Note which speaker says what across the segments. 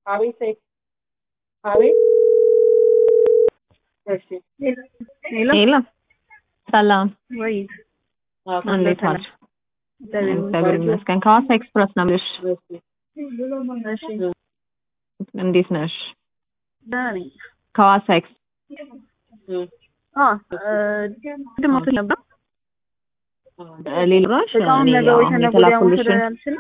Speaker 1: አቤት አቤት እሺ
Speaker 2: ሄሎ ሰላም
Speaker 3: ወይ
Speaker 2: እንዴት ዋልሽ? እግዚአብሔር ይመስገን። ከሐዋሳ ኤክስፕረስ ነው የምልሽ።
Speaker 3: እሺ
Speaker 2: እንዴት ነሽ?
Speaker 3: ደህና ነኝ።
Speaker 2: ከሐዋሳ ኤክስ
Speaker 3: አ ቅድም አውጥተሽ ነበር።
Speaker 2: ሌሎች
Speaker 3: እቃውን ነገ ወይ ተነገ ወዲያ መውሰድ አልችልም።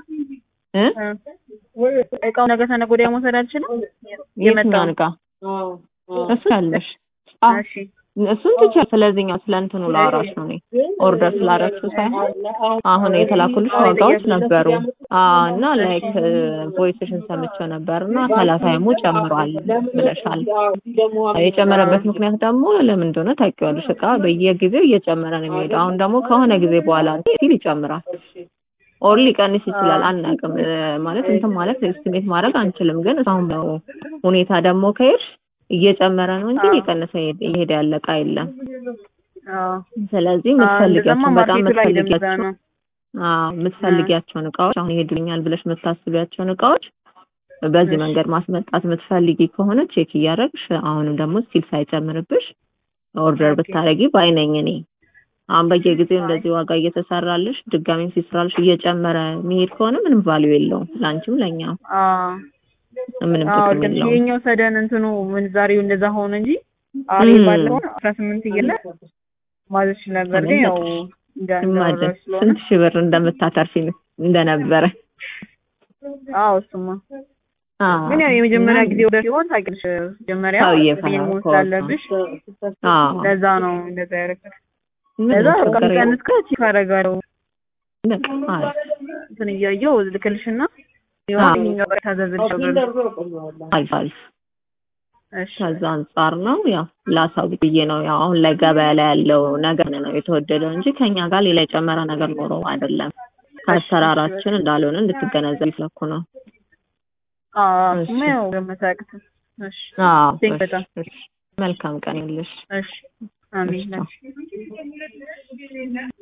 Speaker 3: እቃውን ነገ ተነገ ወዲያ መውሰድ አልችልም።
Speaker 2: የትኛውን እቃ እሱ ያለሽ
Speaker 3: እሺ
Speaker 2: እሱን ትችያለሽ። ስለዚህኛው ስለ እንትኑ ላወራሽ ነው እኔ ኦርደር ስላደረግሽው ሳይሆን አሁን የተላኩልሽ ዋጋዎች ነበሩ እና ላይክ ቮይስሽን ሰምቼው ነበር እና ሰላሳ የሞ ጨምሯል ብለሻል። የጨመረበት ምክንያት ደግሞ ለምን እንደሆነ ታውቂዋለሽ። እቃ በየጊዜው እየጨመረ ነው የሚሄደው። አሁን ደግሞ ከሆነ ጊዜ በኋላ ሲል ይጨምራል። ኦር ሊቀንስ ይችላል። አናውቅም ማለት እንትን ማለት ኤስቲሜት ማድረግ አንችልም። ግን አሁን ነው ሁኔታ ደግሞ ከሄድሽ እየጨመረ ነው እንጂ እየቀነሰ እየሄደ ያለ እቃ የለም። ስለዚህ የምትፈልጊያቸውን በጣም የምትፈልጊያቸው አዎ የምትፈልጊያቸውን እቃዎች አሁን ይሄዱልኛል ብለሽ የምታስቢያቸውን እቃዎች በዚህ መንገድ ማስመጣት የምትፈልጊ ከሆነ ቼክ እያደረግሽ አሁንም ደግሞ ስቲል ሳይጨምርብሽ ኦርደር ብታረጊ ባይነኝ እኔ አሁን በየጊዜው እንደዚህ ዋጋ እየተሰራልሽ ድጋሚም ሲሰራልሽ እየጨመረ የሚሄድ ከሆነ ምንም ቫልዩ የለውም ለአንቺም ለእኛም ምንም ጥቅም የለውም።
Speaker 3: የኛው ሰደን እንትኑ ምንዛሬው እንደዛ ሆነ እንጂ አሪ ባለው አስራ ስምንት እየለ ማዘች ነበር ግን ያው
Speaker 2: ኢማጅን ስንት ሺህ ብር እንደምታተርፊ እንደነበረ።
Speaker 3: አዎ እሱማ ግን ያው የመጀመሪያ ጊዜ ወደ ሲሆን ታውቂያለሽ፣ መጀመሪያ መሆን ስላለብሽ ለዛ ነው እንደዛ ያደረግሽ። ለዛ ቀንስ ከቺ ካረጋለው እንትን እያየው ልክልሽና
Speaker 2: አልፍ አልፍ ከዛ አንጻር ነው ያው ላሳውቅ ብዬ ነው። ያው አሁን ላይ ገበያ ላይ ያለው ነገር ነው የተወደደው እንጂ ከኛ ጋር ሌላ የጨመረ ነገር ኖሮ አይደለም። ከአሰራራችን እንዳልሆነ እንድትገነዘብ ይፈለኩ ነው።
Speaker 3: አዎ ገመታቅት እሺ
Speaker 2: መልካም ቀን ይልሽ።
Speaker 3: እሺ አሜን።